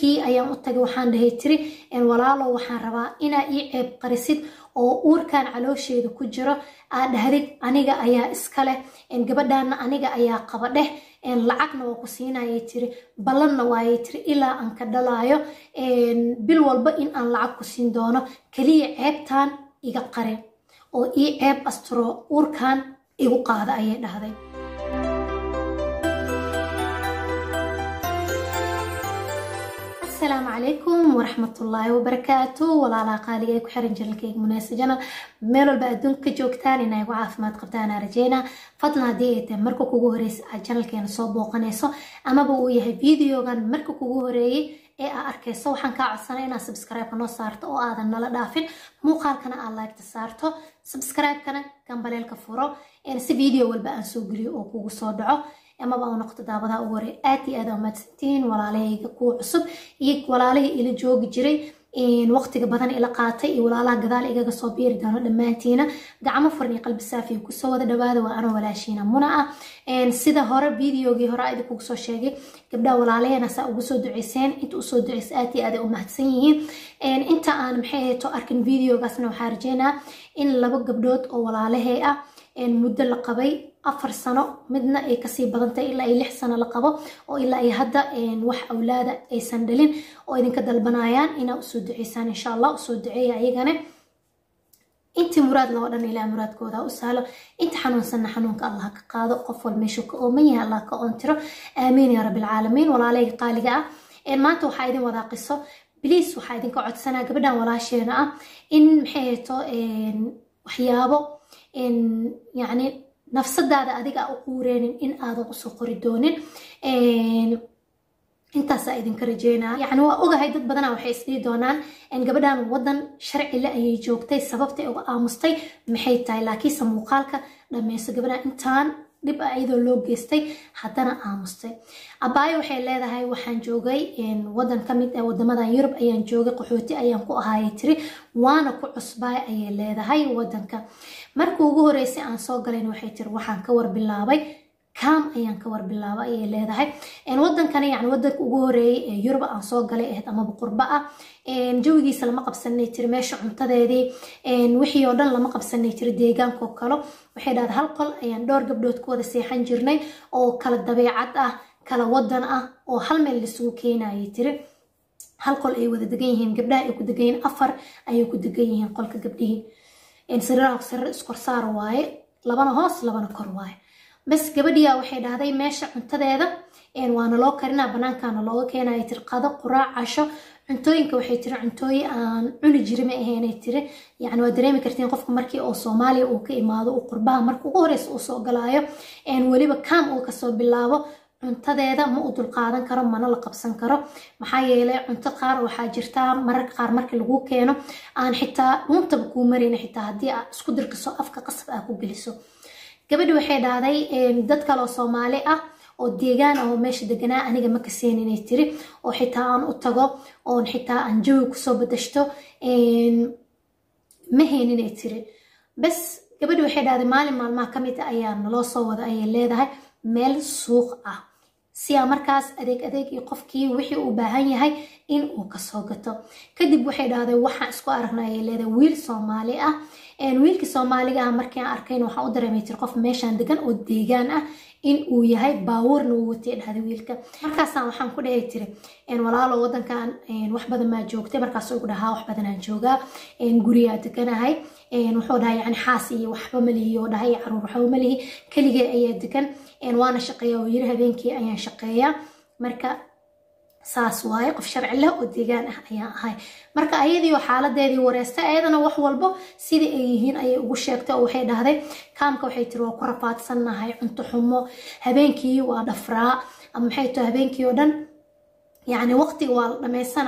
wiilkii ayaan u tagay waxaan dhahay tiri walaalo waxaan rabaa inaa ii ceeb qarisid oo uurkan caloosheeda ku jiro aad dhahdid aniga ayaa iska leh gabadhaana aniga ayaa qaba dheh lacagna waa ku siinayay tiri ballanna waayay tiri ilaa aan ka dhalaayo bil walba in aan lacag ku siin doono keliya ceebtan iga qare oo ii ceeb asturo uurkan igu qaada ayay dhahday asalaamu calaykum waraxmatullaahi wabarakaatu walaalaha qaaliga ee ku xiran janalkayga munaasa janal meel walba adduunka ka joogtaan inay gu caafimaad qabtaan aan rajeynaa fadlan haddii ay tahay marka kugu horeysa aad janalkeena soo booqanayso amaba uu yahay videogan marka kugu horeeyey ee aa arkayso waxaan kaa codsanay inaad subscribe noo saarto oo aadan nala dhaafin muuqaalkana aad laagta saarto subscribe-kana gambaleelka furo si video walba aan soo geliyo oo kugu soo dhaco amaba u noqto daawadaha ugu horey aad iyo aad aa mahadsantihiin walaalahayga kuwa cusub iyo walaalihii ila joogi jiray waqtiga badan ila qaatay iyo walaalaha gadaal igaga soo biiri doono dhammaantiina gacmo furan iyo qalbi saafiya kusoo wada dhawaada waa anoo walaashiina muna ah sida hore videogii hore a idinkugu soo sheegay gabdhaha walaalaheena saa ugu soo duceyseen inta usoo duceysa aad iyo aad ay u mahadsan yihiin inta aan maxay hayto arkin videogaasna waxaa rajeynaa in laba gabdhood oo walaalahey ah muddo la qabay afar sano midna ay kasii badantay ilaa ay lix sano la qabo oo ilaa ay hadda wax awlaada aysan dhalin oo idinka dalbanayaan inaa usoo duceysaan insha allah usoo duceeya ayagana intii muraad loo dhan ilaa muraadkooda u sahlo inta xanuunsanna xanuunka allah ka qaado qof wal meeshuu ka ooman yahay allah ka oontiro aamiin yaa rabbilcaalamiin walaalahayga qaaliga ah maanta waxaa idin wadaa qiso bliis waxaa idinka codsanaa gabadhan walaasheena ah in maxay hayto waxyaabo yacni nafsadaada adiga u quureenin in aadan usoo qori doonin intaasaa idinka rajeynaa yacni waa ogahay dad badana waxay isdhihi doonaan gabadhan wadan sharcile ayay joogtay sababtay uga aamustay maxay tahay laakiinse muuqaalka dhammayso gabadhan intaan dhib a iyadoo loo geystay haddana aamustay abaayo waxay leedahay waxaan joogay wadan ka mid ah wadamadan yurub ayaan joogay qaxooti ayaan ku ahaayay tiri waana ku cusbaay ayay leedahay wadanka markii ugu horeysay aan soo galayn waxay tiri waxaan ka warbilaabay kaam ayaan ka warbilaaba ayay leedahay wadankani yani wadanka ugu horeeyay ee yurub aan soo galay ahayd amaba qurba ah jawigiisa lama qabsanay tiri meesha cuntadeedii wixii oo dhan lama qabsanay tiri deegaankoo kalo waxay dhahday hal qol ayaan dhowr gabdhood ku wada seexan jirnay oo kala dabeecad ah kala wadan ah oo hal meel laisugu keenayay tiri hal qol ay wada degan yihiin gabdhaha ay ku degan yihiin afar ayay ku degan yihiin qolka gabdhihii sariiraha sariir iskorsaar waaye labana hoos labana kor waaye bas gabadhiyaa waxay dhahday meesha cuntadeeda waana loo karinaa banaankaana looga keenaya tiri qado quraac casho cuntooyinka waxay tiri cuntooyin aan cuni jiri ma ahaynay tiri yacni waa dareemi kartiin qofka markii oo soomaaliya uu ka imaado uu qurbaha marka ugu horeysa uu soo galaayo weliba kaam uu kasoo bilaabo cuntadeeda ma u dulqaadan karo mana la qabsan karo maxaa yeelay cunto qaar waxaa jirtaa mararka qaar markii lagu keeno aan xitaa dhuuntaba kuu marayna xitaa haddii aad isku dirkiso afka qasab aa ku geliso gabadhi waxay dhahday dad kaleoo soomaali ah oo deegaan ah oo meesha deganaa aniga ma kaseen inay tiri oo xitaa aan u tago oon xitaa aan jawi kusoo badashto ma hayn inay tiri bas gabadhi waxay dhahday maalin maalmaha ka mid a ayaa naloo soo wada ayay leedahay meel suuq ah si aa markaas adeeg adeeg iyo qofkii wixii uu baahan yahay in uu kasoo gato kadib waxay dhahday waxaan isku aragnay ayay leedahay wiil soomaali ah wiilkii soomaaliga ah markii aan arkayn waxaan u dareemay tiri qof meeshaan degan oo deegaan ah in uu yahay baabuurna uu watay dhahday wiilka markaasaan waxaan ku dhahay tiri walaalo wadankan wax badan maa joogtay markaasuu igu dhahaa wax badanaan joogaa guriyaa deganahay wuxuu dhahay yani xaas iyo waxba malihi oo dhahay caruur waxba malihi keligee ayaa degan waana shaqeeya oo yiri habeenkii ayaan shaqeeyaa marka saas waaye qof sharci leh oo deegaan ah ayaan ahay marka ayadii oo xaaladeedii wareystay ayadana wax walbo sidii ay yihiin ayay ugu sheegtay oo waxay dhahday kaamka waxay tiri waa ku rafaadsannahay cunto xumo habeenkii waa dhafraa ama maxay tahay habeenkii oo dhan yacni waqtiga waa la dhamaysanaa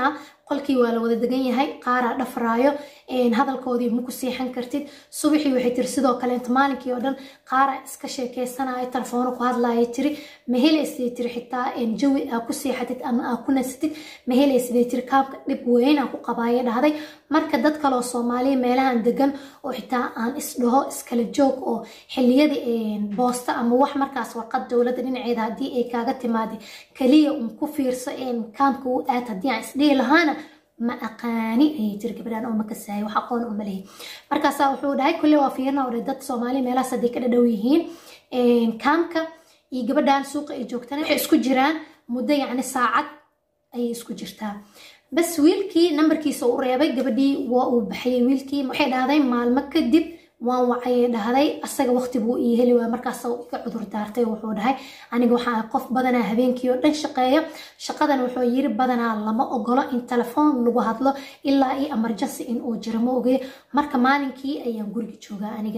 qolkii waa la wada degan yahay qaaraa dhafraayo hadalkoodii maku seexan kartid subaxii waxay tiri sidoo kaleenta maalinkii oo dhan qaaraa iska sheekeysanayo telefoona ku hadlaaya tiri ma helaysday tiri xitaa jawi aa ku seexatid ama aa ku nasatid ma helaysday tiri kaabka dhib weynaa ku qabaaya dhahday marka dad kaleoo soomaaliya meelahan degan oo xitaa aan isdhaho iskala joog oo xiliyada boosta ama wax markaas warqad dowladda dhinaceeda haddii ay kaaga timaada kaliya un ku fiirso kaamka u aad haddii aan isdhihi lahaana ma aqaani ayay tiri gabadhaan oo makasahay wax aqoon uma lehi markaasaa wuxuu dhahay kulle waa fiirna oo dad soomaaliya meelahaas hadday ka dhadhow yihiin kaamka iyo gabadhaan suuqa ay joogtana waxay isku jiraan muddo yacni saacad ayay isku jirtaa bas wiilkii nambarkiisa u reebay gabadhii waa uu baxayay wiilkii waxay dhahday maalmo kadib waan wacayay dhahday asaga waqti buu ii heli waaya markaas iga cudur daartay wuxuu dhahay aniga waxaa qof badanaa habeenkii oo dhan shaqeeya shaqadan wuxuu yiri badanaa lama ogolo in telefoon lagu hadlo ilaa io emergency in uu jiro ma ogey marka maalinkii ayaan guriga joogaa aniga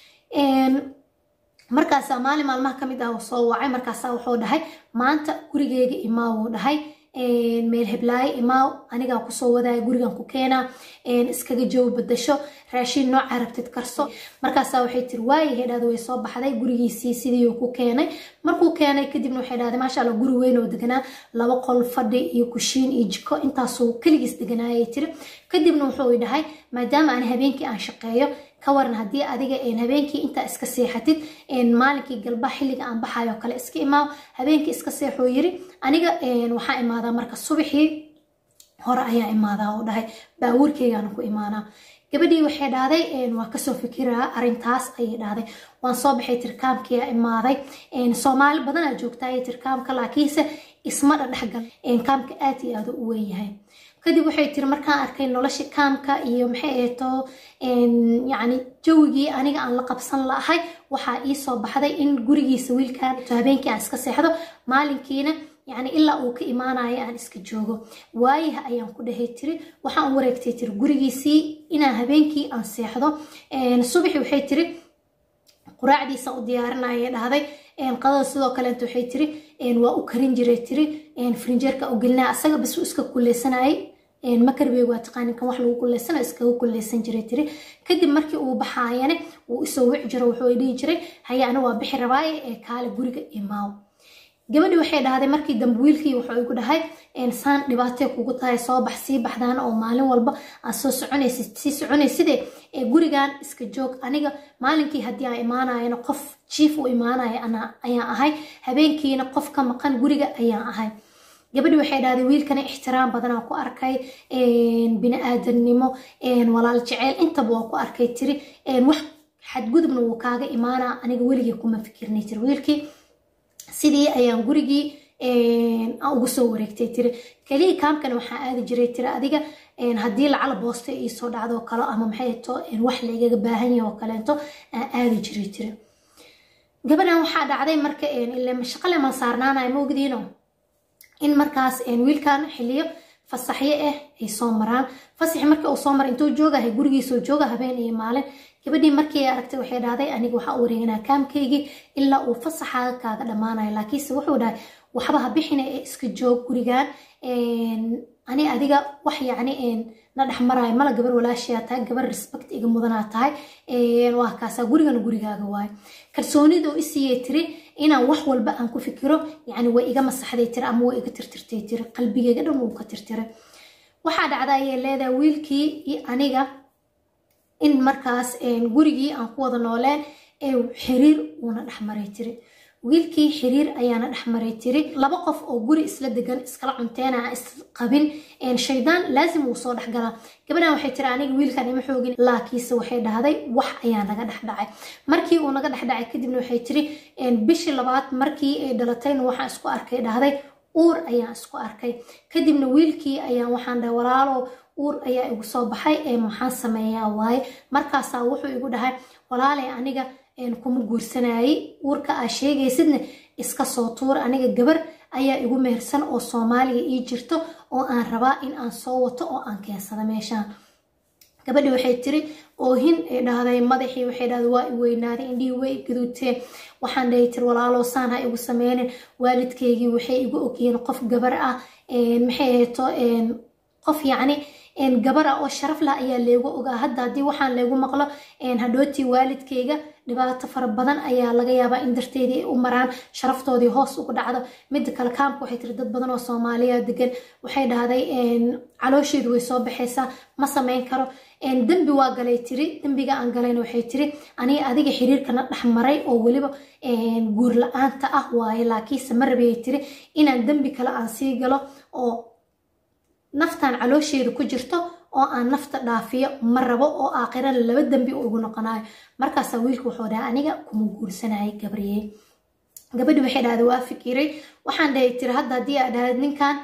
markaasaa maalin maalmaha kamid ah soo wacay markaasaa wuxuu dhahay maanta gurigeyga imaa wuu dhahay meel heblaayo imaaw anigaa kusoo wadaya gurigan ku keenaa iskaga jawo badasho raashiin nooca rabtid karso markaasaa waxay tiri waayahay dhahda way soo baxday gurigiisii sidii ku keenay markuu keenay kadibna waxay dhahday maasha allah guri weyn oo deganaa laba qol fadhi iyo kushiin iyo jiko intaasuu keligiis deganaayay tiri kadibna wuxuu dhahay maadaama aan habeenkii aan shaqeeyo ka waran haddii adiga habeenkii intaa iska seexatid maalinkii galba xilliga aan baxayo kale iska imaaw habeenkii iska seexoo yiri aniga waxaa imaadaa marka subaxii hore ayaa imaadaa oo dhahay baabuurkeygaana ku imaanaa gabadhii waxay dhahday waa kasoo fikiraa arintaas ayay dhahday waan soo baxay tirkaamkiyaa imaaday soomaali badanaa joogtaayay tirkaamka laakiinse isma dhadhexgal kaamka aad iyo aad u weyn yahay kadib waxay tiri markaan arkay nolosha kaamka iyo maxay ahayto yacni jawigii aniga aan la qabsan lahay waxaa ii soo baxday in gurigiisa wiilkan habeenkii aan iska seexdo maalinkiina yacni ilaa uu ka imaanayo aan iska joogo waayaha ayaan ku dhahay tiri waxaan wareegtay tiri gurigiisii inaan habeenkii aan seexdo subaxi waxay tiri quraacdiisa u diyaarinaya dhahday qadada sidoo kaleenta waxay tiri waa u karin jiray tiri frinjeerka u gelinaya asaga bas uu iska kuleysanayay makarbeeg waa taqaanin kan wax lagu kuleysana iskaga kuleysan jiray tiri kadib markii uu baxaayane wuu isoo wici jiro wuxuu dhihi jiray haya ana waa bixi rabaaye ee kaale guriga imaaw gabadhi waxay dhahday markii dambe wiilkii wuxuu igu dhahay saan dhibaatay kugu tahay soo bax sii baxdaan oo maalin walba aad soo soconaysid sii soconayside ee gurigan iska joog aniga maalinkii haddii aan imaanayana qof jiif u imaanaya ayaan ahay habeenkiina qof ka maqan guriga ayaan ahay gabadhi waxay dhahday wiilkana ixtiraam badanaa ku arkay bini-aadamnimo walaal jeceyl intaba waa ku arkay tiri wax xadgudubna wuu kaaga imaanaa aniga weligii kuma fikirnay tiri wiilkii sidii ayaan gurigii ugu soo wareegtay tiri keliya kaamkana waxaa aadi jiray tiri adiga haddii lacala boosta iisoo dhacdo kalo ama maxay to wax lagaga baahan yahay oo kaleento aan aadi jiray tiri gabadhan waxaa dhacday marka shaqale ma saarnaanaya ma ogdiino in markaas wiilkan xiliyo fasaxyo ah ay soo maraan fasaxi markii uu soo mara intuu joogahay gurigiisoo jooga habeen iyo maalin gabadhii markii aragtay waxay dhahday aniga waxaa u wareeganaa kaamkaygii ilaa uu fasaxaaga kaaga dhammaanayo laakiinse wuxuu dhahay waxba ha bixina ee iska joog gurigan ani adiga wax yacni na dhex maraayo mala gabar walaashiyaa tahay gabar respect iga mudanaa tahay waa kaasaa gurigana gurigaaga waayo kalsoonidoo isiiyey tiri inaan wax walba aan ku fikiro yacni way iga masaxday tiri ama way iga tirtirtay tiri qalbigeyga dhan wuu ka tirtiray waxaa dhacda ayay leedahay wiilkii iyo aniga in markaas gurigii aan ku wada nooleen ee xiriir uuna dhexmaray tiri wiilkii xiriir ayaana dhexmaray tiri laba qof oo guri isla degan iskala cunteena aan isqabin shaydaan laazim wuu soo dhexgalaa gabadhan waxay tiri aniga wiilkan ima xoogin laakiinse waxay dhahday wax ayaa naga dhexdhacay markii uu naga dhexdhacay kadibna waxay tiri bishii labaad markii ay dhalatayna waxaan isku arkay dhahday uur ayaan isku arkay kadibna wiilkii ayaan waxaan dhahay walaalo uur ayaa igu soo baxay ee maxaan sameeyaa waaye markaasaa wuxuu igu dhahay walaalay aniga kuma guursanayay uurka aa sheegaysidna iska soo tuur aniga gabar ayaa igu mehersan oo soomaaliga ii jirto oo aan rabaa in aan soo wato oo aan keensada meeshaan gabadhi waxay tiri oohin ay dhahday madaxii waxay dhahday waa i weynaaday indhihii way gaduuteen waxaan dhahay tiri walaaloo saan ha igu sameynin waalidkaygii waxay igu ogyihiin qof gabar ah maxay hayto qof yacni gabar ah oo sharaf lah ayaa leegu ogaa hadda haddii waxaan leegu maqlo hadhootii waalidkayga dhibaato fara badan ayaa laga yaabaa in darteedii ay u maraan sharaftoodii hoos ugu dhacdo midda kale kaamka waxay tiri dad badan oo soomaaliya degan waxay dhahday caloosheedu way soo baxaysaa ma samayn karo dembi waa galay tiri dembiga aan galayna waxay tiri aniga adiga xiriirkana dhex maray oo weliba guur la-aanta ah waaye laakiinse ma rabayay tiri inaan dembi kale aan sii galo oo naftan caloosheeda ku jirto oo aan nafta dhaafiyo ma rabo oo aakhirana laba dembi ugu noqonayo markaasaa wiilka wuxuu dhahay aniga kuma guursanayay gabriye gabadhi waxay dhahday waa fikiray waxaan dhahay tiri hadda haddii aa dhahad ninkan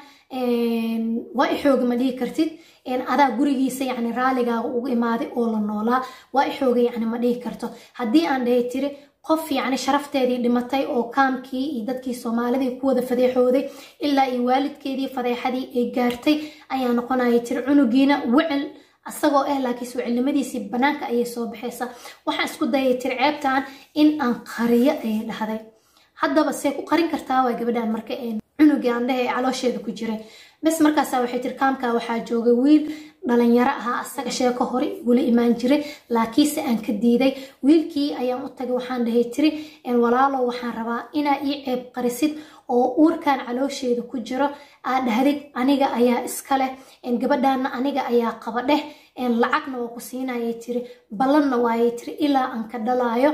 waa ixooga ma dhihi kartid adaa gurigiisa yani raaligaaga ugu imaaday oo la noolaa waa ixooga yani ma dhihi karto haddii aan dhahay tiri qof yacni sharafteedii dhimatay oo kaamkii iyo dadkii soomaalidii ku wada fadeexooday ilaa iyo waalidkeedii fadeexadii ay gaartay ayaa noqonaya tiri cunugiina wicil asagoo ah laakiinse wicilnimadiisii banaanka ayay soo baxaysaa waxaan isku dayay tiri ceebtan in aan qariyo ayay dhahday haddaba see ku qarin kartaa waa gabadhan marka cunugii aan dhahay caloosheeda ku jiray bes markaasa waxay tiri kaamka waxaa joogay wiil dhalinyaro ahaa asaga sheeko hore igula imaan jiray laakiinse aan ka diiday wiilkii ayaan u tagay waxaan dhahay tiri walaalo waxaan rabaa inaa ii ceeb qarisid oo uurkan caloosheeda ku jiro aad dhahdid aniga ayaa iska leh gabadhaana aniga ayaa qaba dheh lacagna waa ku siinayay tiri ballanna waayay tiri ilaa aan ka dhalaayo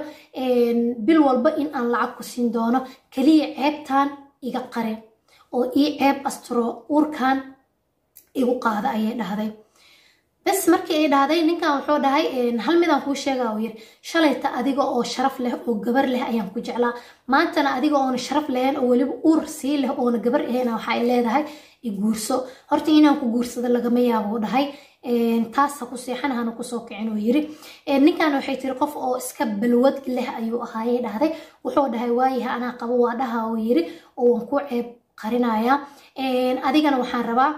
bil walba in aan lacag ku siin doono keliya ceebtan iga qare oo ii ceeb asturo uurkan igu qaada ayay dhahday bes markii ay dhahday ninkan wuxuu dhahay hal midaan kuu sheegaa uu yiri shalayta adiga oo sharaf leh oo gabar leh ayaan ku jeclaa maantana adiga oona sharaf lahayn oo weliba uur sii leh oona gabar ahayna waxay leedahay iguurso horta inaan ku guursado lagama yaabuu dhahay taas ha ku seexan hana kusoo kicin uu yiri ninkan waxay tiri qof oo iska balwad leh ayuu ahaayay dhahday wuxuu dhahay waayaha anaa qabo waa dhaha uu yiri oo waan ku ceeb qarinayaa adigana waxaan rabaa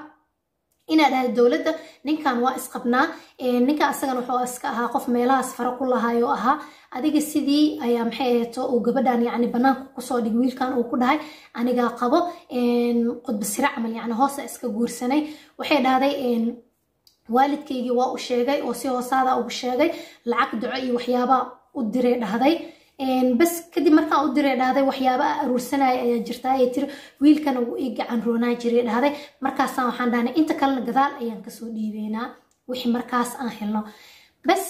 inaad ahayd dowladda ninkan waa isqabnaa ninkan asagana wuxuu iska ahaa qof meelahaas fara ku lahaayoo ahaa adiga sidii ayaa maxay aheeto uu gabadhan yacni banaanka kusoo dhig wiilkan uu ku dhahay anigaa qabo qudbasire camal yacni hoosa iska guursanay waxay dhahday waalidkaygii waa u sheegay oo si hoosaada ugu sheegay lacag duco iyo waxyaabaa u diray dhahday bas kadib markaan u diray dhahday waxyaaba a aruursanaya ayaa jirta ayay tiri wiilkana wuu ii gacan roonaa jiray dhahday markaasaan waxaan dhahnay inta kalena gadaal ayaan kasoo dhiibeynaa wixii markaas aan helno bas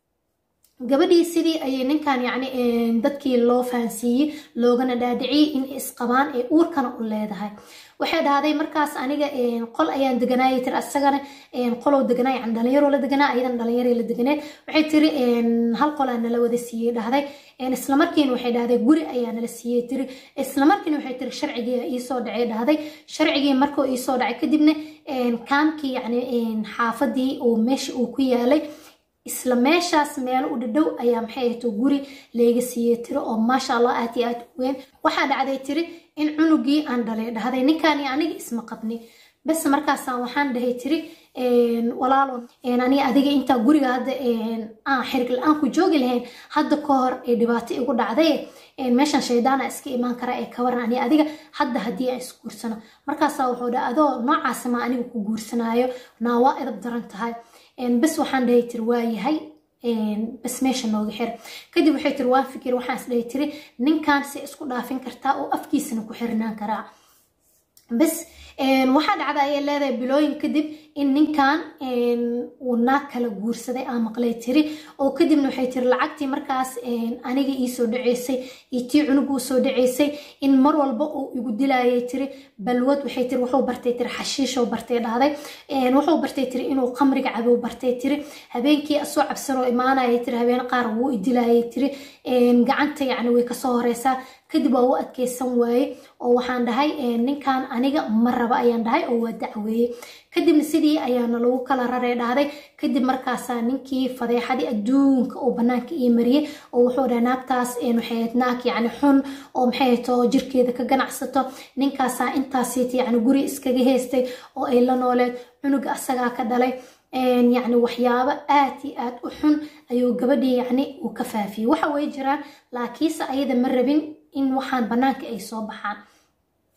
gabadhii sidii ayay ninkan yacni dadkii loo fahansiiyey loogana dhaadhiciyey in isqabaan ee uurkana u leedahay waxay dhahday markaas aniga qol ayaan deganaayay tiri asagana qolow deganaa yani dhalinyaroo la deganaa ayadan dhalinyaro la deganeed waxay tiri hal qolaa nala wada siiyey dhahday islamarkiina waxay dhahday guri ayaa nala siiyey tiri islamarkiina waxay tiri sharcigii iisoo dhacay dhahday sharcigii markuu iisoo dhacay kadibna kaamkii yani xaafadii oo meesha uu ku yaalay isla meeshaas meelo u dhadhow ayaa maxay ahayto guri leega siiyey tiri oo maasha allah aad iyo aad u weyn waxaa dhacday tiri in cunugii aan dhalay dhahday ninkaan iyo aniga isma qabni bas markaasaan waxaan dhahay tiri walaalo aniga adiga intaa guriga hadda aan xirig la-aan ku joogi lahayn hadda ka hor ee dhibaato igu dhacday meeshan shaydaana iska imaan kara ee ka waran aniga adiga hadda haddii aan isguursano markaasaa wuxuu dhaha adoo noocaasi ma aniga ku guursanaayo naa waa edab daran tahay bas waxaan dhahay tiri waa yahay bas meesha nooga xir kadib waxay tiri waan fikir waxaan is dhahay tiri ninkan si isku dhaafin kartaa oo afkiisana ku xirnaan karaa bas waxaa dhacda ayay leedahay bilooyin kadib in ninkan uu naag kala guursaday aan maqlay tiri oo kadibna waxay tiri lacagtii markaas aniga iisoo dhaceysay iyo tii cunug uu soo dhaceysay in mar walba uu igu dilayay tiri balwad waxay tiri wuxuu bartay tiri xashiishoo bartay dhahday wuxuu bartay tiri inuu qamriga cabow bartay tiri habeenkii asoo cabsanoo imaanayay tiri habeen qaar wuu idilayay tiri gacanta yacni way kasoo horeysaa kadib waa u adkeysan waaye oo waxaan dhahay ninkan aniga ma raba ayaan dhahay oo waa dacweeye kadibna sidii ayaana lagu kala raray dhahday kadib markaasaa ninkii fadeexadii adduunka oo banaanka ii mariyey oo wuxuu dhahay naagtaas waxay ahayd naag yacni xun oo maxay ahayd oo jirkeeda ka ganacsato ninkaasaa intaasiita yacni guri iskaga heystay oo ay la nooleed cunuga asagaa ka dhalay yacni waxyaabo aad iyo aad u xun ayuu gabadhii yacni uu ka faafiyey waxa way jiraan laakiinse ayada ma rabin in waxaan banaanka ay soo baxaan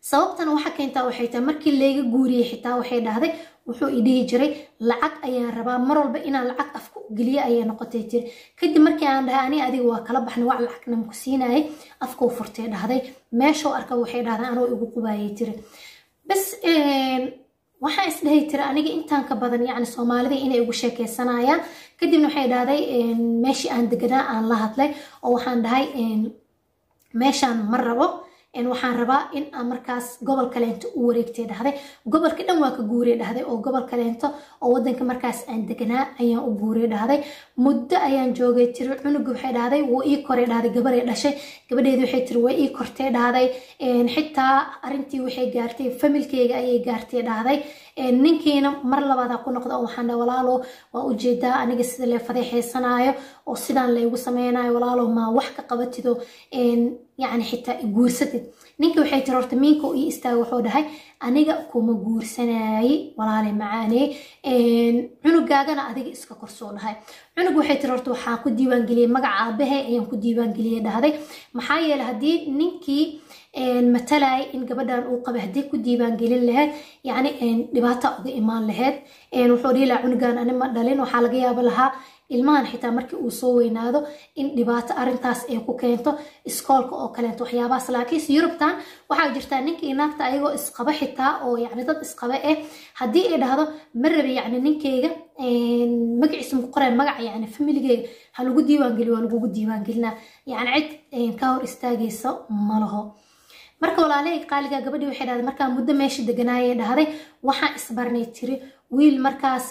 sababtana waxa keentaa waxay tahay markii layga guuriyey xitaa waxay dhahday wuxuu i dhihi jiray lacag ayaan rabaa mar walba inaan lacag afka u geliyo ayay noqotay tiri kadib markii aan dhahay ani adiga waa kala baxnay wax lacagna maku siinayay afka u furtay dhahday meeshoo arka waxay dhahday anoo igu qubaayay tiri bas waxaan isdhahay tiri aniga intaan ka badan yacni soomaalida inay igu sheekeysanayaan kadibna waxay dhahday meeshii aan deganaa aan la hadlay oo waxaan dhahay meeshaan ma rabo waxaan rabaa in aan markaas gobol kaleento u wareegtay dhahday gobolka dhan waa ka guuray dhahday oo gobol kaleento oo wadanka markaas aan deganaa ayaan u guuray dhahday muddo ayaan joogay tiri cunuga waxay dhahday wuu ii koray dhahday gabaday dhashay gabadheedi waxay tiri way ii kortay dhahday xitaa arintii waxay gaartay familkeyga ayay gaartay dhahday ninkiina mar labaada ku noqda oo waxaan dhahay walaalo waa ujeedaa aniga sida lee fadeexaysanaayo oo sidaan laygu sameynayo walaalo maa wax ka qabatido yacni xitaa guursatid ninka waxay tiri horta miinka ii istaaga wuxuu dhahay aniga kuma guursanaaye walaale macaanee cunugaagana adiga iska korsoo dhahay cunug waxay tiri horta waxaan ku diiwaangeliyey magaca aabahe ayaan ku diiwaangeliyey dhahday maxaa yeelay haddii ninkii matalaya in gabadhan uu qabay haddii ku diiwaangelin lahayd yacni dhibaata uga imaan lahayd wuxuu dhihi lahaa cunugan ani ma dhalin waxaa laga yaaba lahaa ilmahan xitaa markii uu soo weynaado in dhibaato arintaas ay ku keento iskoolka oo kaleento waxyaabahaas laakiinse yurubtan waxaa jirtaa ninkii naagta ayagoo isqaba xitaa oo yacni dad isqaba eh haddii ay dhahdo ma rabi yacni ninkeyga magaciisa muku qoreen magaca yacni familigeyga ha lagu diiwaangeliyo waa lagugu diiwaangelinaa yacni cid ka hor istaagaysa ma laho marka walaalahey qaaliga gabadhii waxay dhahday markaa muddo meesha deganaayay dhahday waxaan isbarnay tiri wiil markaas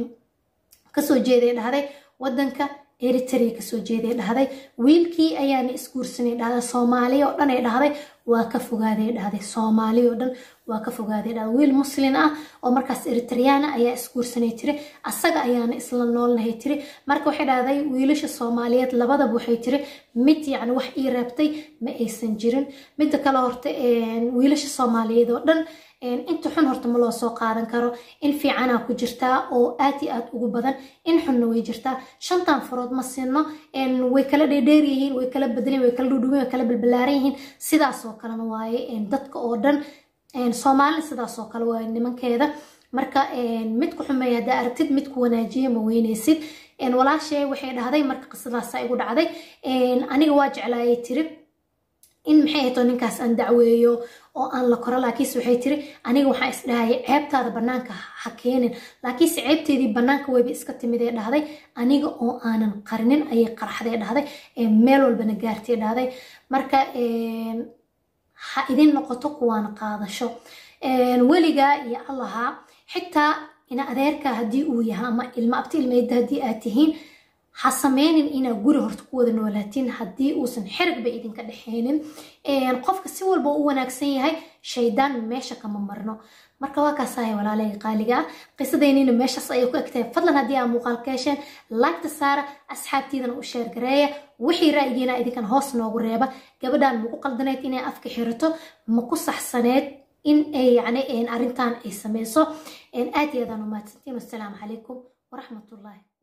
kasoo jeeday dhahday wadanka eritrea kasoo jeeday dhahday wiilkii ayaana isguursanay dhahday soomaaliya oo dhan ay dhahday waa ka fogaaday dhahday soomaaliya oo dhan waa ka fogaaday dhahday wiil muslin ah oo markaas eritreyaana ayaa isguursanay tiri asaga ayaana isla noolnahay tiri marka waxay dhahday wiilasha soomaaliyeed labadaba waxay tiri mid yacni wax ii reebtay ma aysan jirin midda kale horta wiilasha soomaaliyeed oo dhan inta xun horta ma loo soo qaadan karo in fiicanaa ku jirtaa oo aad iyo aad ugu badan in xunna way jirtaa shantan farood ma sinno way kala dheerdheer yihiin way kala bedeleen way kala dhudhuwen way kala balbalaaran yihiin sidaasoo kalena waaye dadka oo dhan soomaalina sidaasoo kale waaye nimankeeda marka mid ku xumeeya haddaa aragtid mid ku wanaajiya ma weynaysid walaashee waxay dhahday marka qisadaasa igu dhacday aniga waa jeclaayay tiri in maxay hayto ninkaas aan dacweeyo oo aan la koro laakiinse waxay tiri aniga waxaan isdhahaya ceebtaada bannaanka ha keenin laakiinse ceebteedii bannaanka wayba iska timid ee dhahday aniga oo aanan qarinin ayay qaraxday dhahday meel walbana gaartay dhahday marka ha idin noqoto kuwaan qaadasho weligaa iyo allaha xitaa ina adeerka haddii uu yahay ama ilmo abti ilmeyda haddii aad tihiin ha sameynin inaa guri horta ku wada noolaatiin haddii uusan xerigba idinka dhexeynin qofka si walba u wanaagsan yahay shaydaan meesha kama marno marka waa kaasaya walaalahey qaaliga ah qisadeynina meeshaas ayay ku egtahay fadlan haddii aa muuqaal ka hesheen laagta saara asxaabtiidana u sheer gareeya wixii ra'yigiina idinkan hoos noogu reeba gabadhan maku qaldanayd inay afka xirato maku saxsaneed in ay yacni arrintan ay sameyso aad iyo aadaan u mahadsantiin wassalaamu calaykum waraxmatullaahi